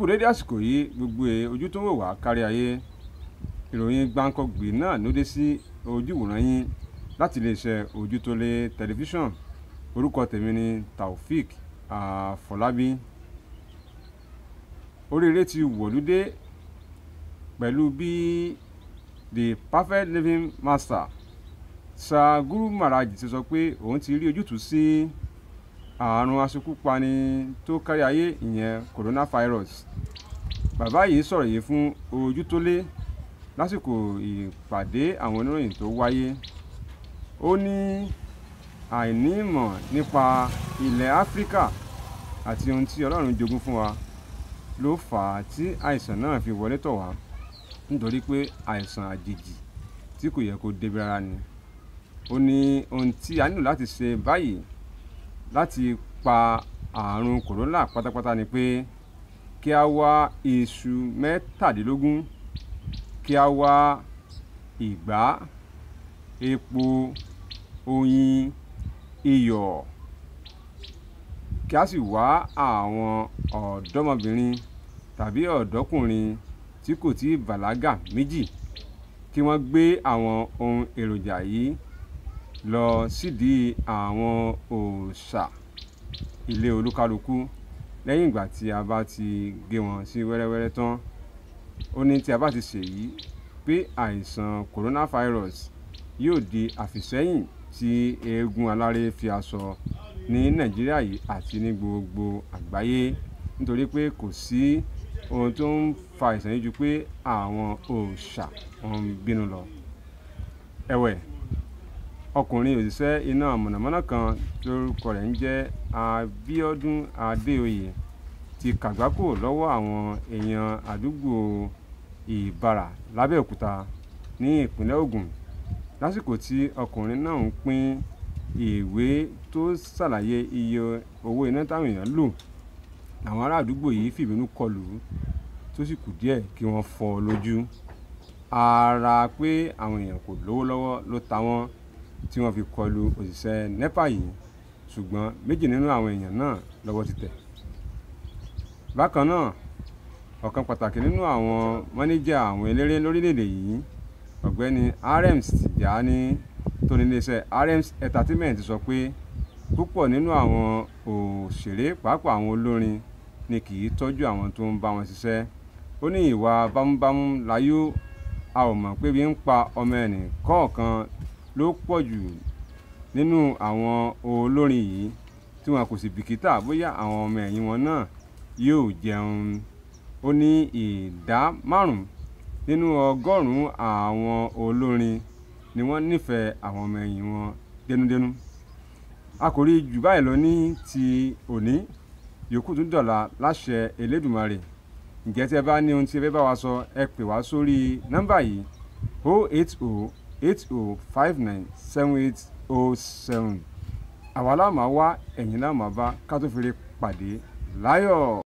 kú dédé àsìkò yìí gbogbo ẹ̀ ojú tó ń wò wá kárí ayé ìròyìn gbáǹkọ́gbì náà ló dé sí ojúwòrán yín láti iléeṣẹ́ ojútólé tẹlifíṣàn orúkọ tèmi ni taofik àfọlábí oríire ti wọ̀lúdé pẹ̀lú bí the perfect living master Sir Guru Maharaj ti sọ pé òun ti rí ojútùú sí àrùn aṣekúpani tó kárí ayé ìyẹn coronavirus bàbá yìí sọ̀rọ̀ yìí fún ojútólé lásìkò ìpàdé àwọn oníròyìn tó wáyé ó ní àìní ìmọ̀ nípa ilẹ̀ áfíríkà àti ohun tí ọlọ́run jogún fún wa ló fà á tí àìsàn náà fi wọlé tọ̀ wá nítorí pé àìsàn àjèjì tí kò yẹ kó débi rárá ni ó ní ohun tí a nílò láti ṣe báyìí láti pa àrùn kòrónà pátápátá ni pé kí a wá iṣu mẹ́tàdínlógún kí a wá ìgbá epo oyin iyọ̀ kí a sì wá àwọn ọ̀dọ́mọbìnrin tàbí ọ̀dọ́kùnrin tí kò tí ì bàlágà méjì kí wọ́n gbé àwọn ohun èròjà yìí lọ sídìí àwọn òòṣà ilé olúkálukú lẹ́yìn ìgbà tí a bá ti gé wọn sí wẹ́rẹ́wẹ́rẹ́ tán ó ní tí a bá ti ṣèyí pé àìsàn coronavirus yóò di àfìsẹ́yìn tí eégún aláré fi aṣọ ní nàìjíríà yìí àti ní gbogbo àgbáyé nítorí pé kò sí ohun tó ń fa àìsàn yìí ju pé àwọn òòṣà wọn ń bínú lọ ẹ̀wẹ̀ ọkùnrin òṣìṣẹ́ iná mọ̀nàmọ́ná kan lórúkọ rẹ̀ ń jẹ́ Abíọ́dún Adéoyè ti kàgbákò lọ́wọ́ àwọn èèyàn àdúgbò Ìbàrà lábẹ́òkúta ní ìpínlẹ̀ Ògùn lásìkò tí ọkùnrin náà ń pín ìwé tó ṣàlàyé iye owó iná táwọn èèyàn lò àwọn ará àdúgbò yìí fìbínú kọlù ú tó sì kù díẹ̀ kí wọ́n fọ́ ọ lójú ara pé àwọn èèyàn kò lówó lọ́wọ́ ló ta wọ́n tí wọ́n fi kọlù òṣìṣẹ́ nepa yìí ṣùgbọ́n méjì nínú àwọn èèyàn náà lọ́wọ́ ti tẹ̀. bákan náà ọ̀kan pàtàkì nínú àwọn mọ́níjà àwọn eléré lórílẹ̀‐èdè yìí ọ̀gbẹ́ni Arems Tijani tó ní iléeṣẹ́ Arems Entertainment sọ pé púpọ̀ nínú àwọn òṣèré pàápàá àwọn olórin ni kì í tọ́jú àwọn tó ń bá wọn ṣiṣẹ́ ó ní ìwà bámúbámú láyò a ò mọ̀ pé bí ń pa ọmọ ẹnì kọ̀ọ̀kan ló pọ̀ jù nínú àwọn olórin yìí tí wọn kò sì bìkítà bóyá àwọn ọmọ ẹ̀yìn wọn náà yóò jẹun ó ní ìdá márùn-ún nínú ọgọ́rùn-ún àwọn olórin ni wọ́n nífẹ̀ẹ́ àwọn ọmọ ẹ̀yìn wọn dénúdénú a kò rí jù báyìí lọ ní ti òní yòókù tún dọ̀la láṣẹ Elédùmarè ǹjẹ́ tí ẹ bá ní ohun tí ẹ fẹ́ bá wa sọ ẹ pè wá sórí nọ́mbà yìí 080 80 59 7807 àwa la máa wá ẹ̀yin la máa bá ká tó fi lè pàdé láyọ̀.